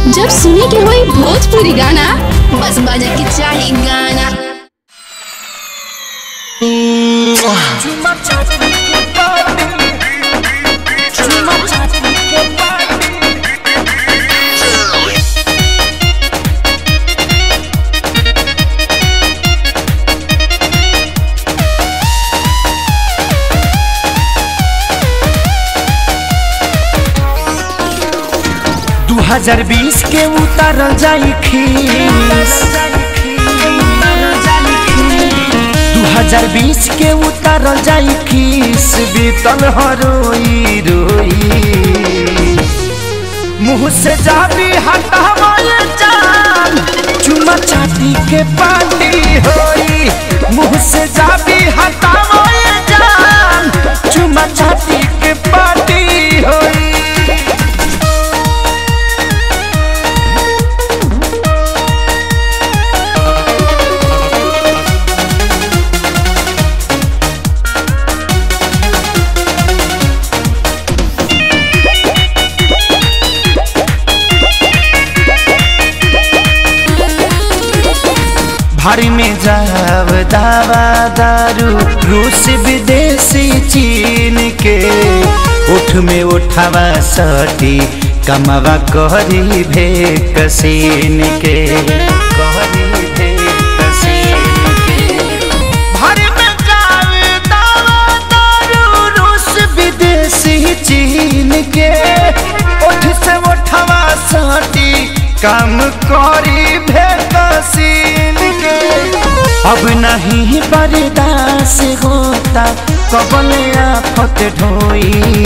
जब सुने के होई भोजपुरी गाना बस बजे के चाही गाना दू हजार बीस के उतारल जाई खीस दू हजार बीस के उतारल जाई खीस बीतल हरोई रोई मुँह से जाबी हटावे जान चुमा चाटी के पानी होई मुँह से जाबी हटावे जान चुमा चाटी के पानी होई भारी में जाव दावा दारू रूस विदेशी चीन के उठ में उठावा सटी कमावा कहरी भे कसीन के कहरी भे कसीन के भारी में जाव दावा दारू रूस विदेशी चीन के उठ से उठावा सटी काम करी भे कसीन के अब नहीं बर्दाश्त होता कबल आफत ढोई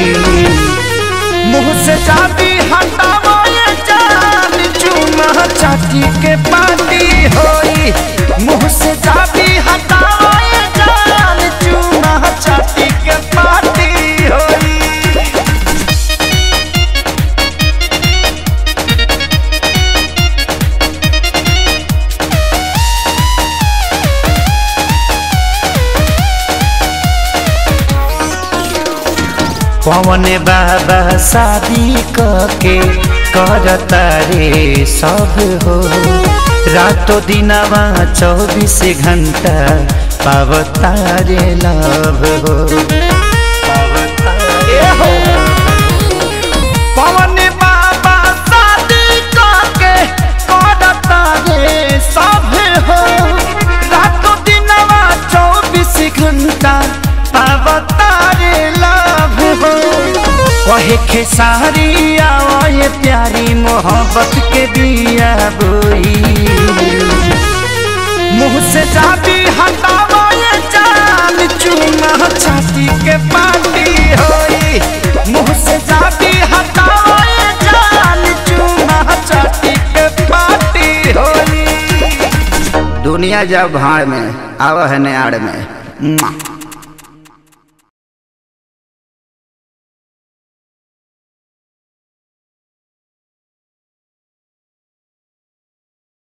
मुँह से चाबी हटावो ये जान चूना चाटी के पानी होई मुँह से चाबी हटावो ये जान चूना चाटी के पानी होई पवन बाबा शादी के करता रे सब हो रातो दिनवा चौबीस घंटा पावता रे लव हो पवन बाबा शादी के करता रे सब हो रातो दिनवा चौबीस घंटा पावता रे लव हो कहे खेसारी आए प्यारी मोहब्बत के बिया बोई मुँह से जाबी हटावो ये जान चूना छाती के पानी होई मुँह से जाबी हटावो ये जान चूना छाती के पानी होई दुनिया जब भाड़ में आव है नाड़ में मुआ।